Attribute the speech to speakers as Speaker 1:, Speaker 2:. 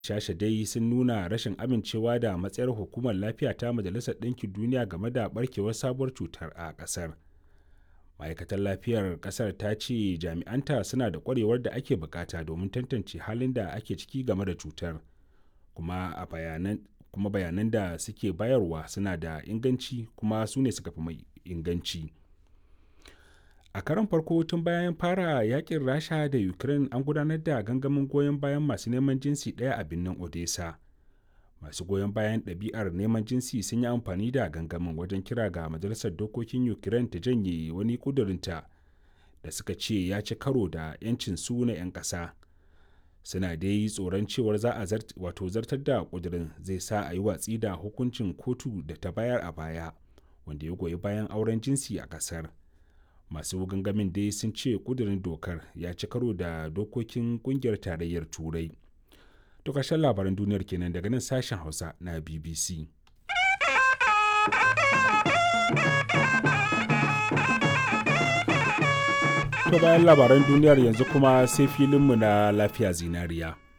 Speaker 1: shasha dai sun nuna rashin amincewa da matsayar hukumar lafiya ta majalisar ɗinkin duniya game da barkewar sabuwar cutar a ƙasar ma'aikatar lafiyar ƙasar ta ce jami'anta suna da ƙwarewar da ake bukata domin tantance halin da ake ciki game da cutar kuma a bayanan kuma bayanan da suke bayarwa suna da inganci kuma su ne suka fi mai inganci a karon farko tun bayan fara yakin rasha da ukraine an gudanar da gangamin goyon bayan masu neman jinsi ɗaya a birnin odessa masu goyon bayan ɗabi'ar neman jinsi sun yi amfani da gangamin wajen kira ga majalisar dokokin ukraine ta janye wani ƙudurinta da suka ce ya ci karo da 'yancin su na 'yan ƙasa suna dai tsoron cewar za a wato zartar da ƙudurin zai sa a yi watsi da hukuncin kotu da ta bayar a baya wanda ya goyi bayan auren jinsi a ƙasar masu gangamin dai sun ce ƙudurin dokar ya ci karo da dokokin ƙungiyar tarayyar turai To ƙarshen labaran duniyar kenan daga nan sashen Hausa na BBC. To bayan labaran duniyar yanzu kuma sai filinmu na lafiya zinariya.